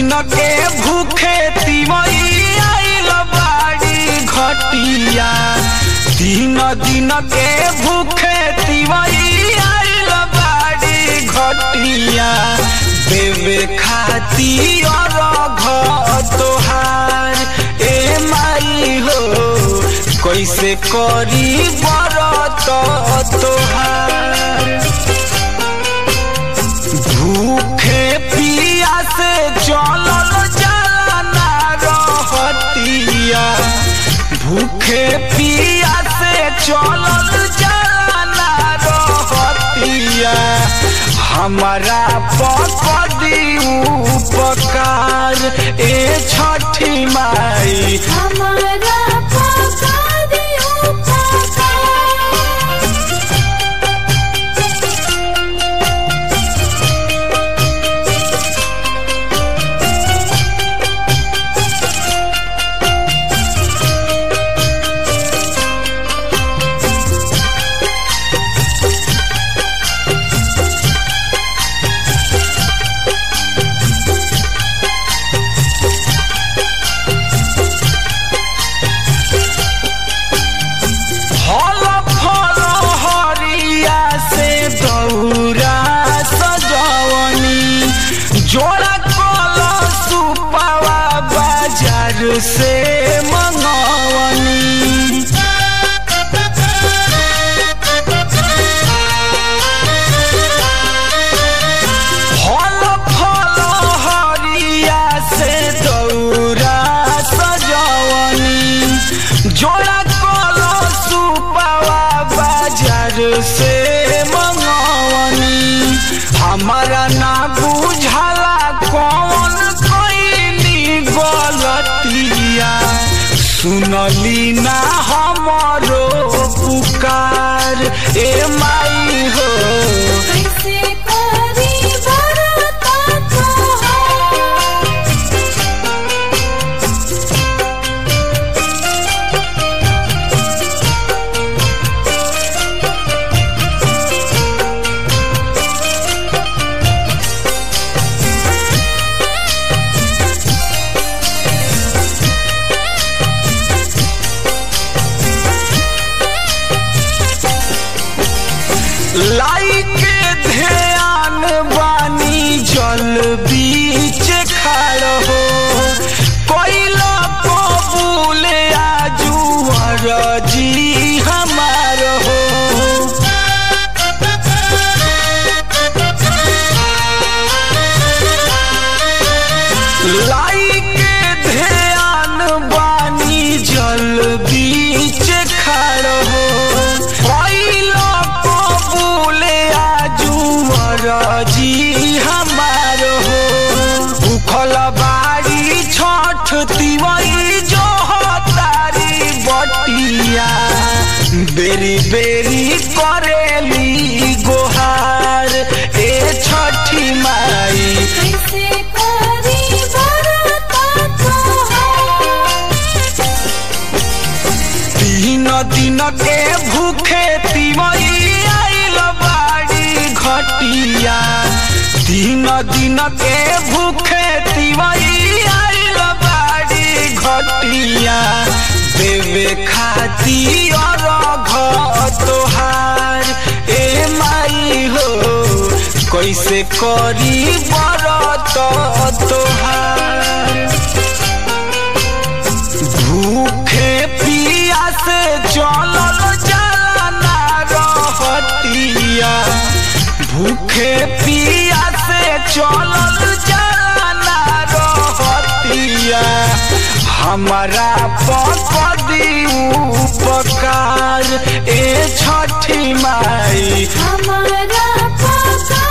दिन के भूखे तिवई आइल बाड़ी घटिया तीन दिन के भूखे तिवई आइल बाड़ी घटिया देवे खाती और तोहार ए माई हो कैसे करी बरत तोहार भूखे पिया से चलल जाना रहतिया भूखे पिया से चलल जाना रहतिया हमारा पकड़ी उपकार ए छठी माई हमारा पका दियो पका फल फल हरिया से दौरा सजवनी जोड़ा कल सुपावा बाजार से मंगवनी फल फल हरिया से दौरा सजवनी जोड़ा कल सुपावा बाजार से मंगवनी हमारा ना बुझाला कौन कैनी गलतिया सुनली ना हमरो पुकार ए माई हो कैसे करी बरता तोहार लाई के ध्यान बानी जल बीच खड़ हो कोइला कबूल आजुअर जी हमार हो लाई के ध्यान बानी जल बीच खड़ हो कोइला कबूल आजुअर जी हमार हो भूखल बाड़ी छठ तिवई जो तारी बटिया बेरी बेरी करेली गोहार ए छठी माई कैसे करी बरता तोहार तीन दिन के भूखे तिवई आइल बाड़ी घटिया तीन दिन के भूखे तिवई आइल बाड़ी घटिया देवे खाती और तोहार ए माई हो कैसे करी बरत तोहार भूखे पिया से चलल जाना रहतिया भूखे पिया से चलल जाना रहतिया हमारा पकड़ी उपकार ए छठी माई हमारा पका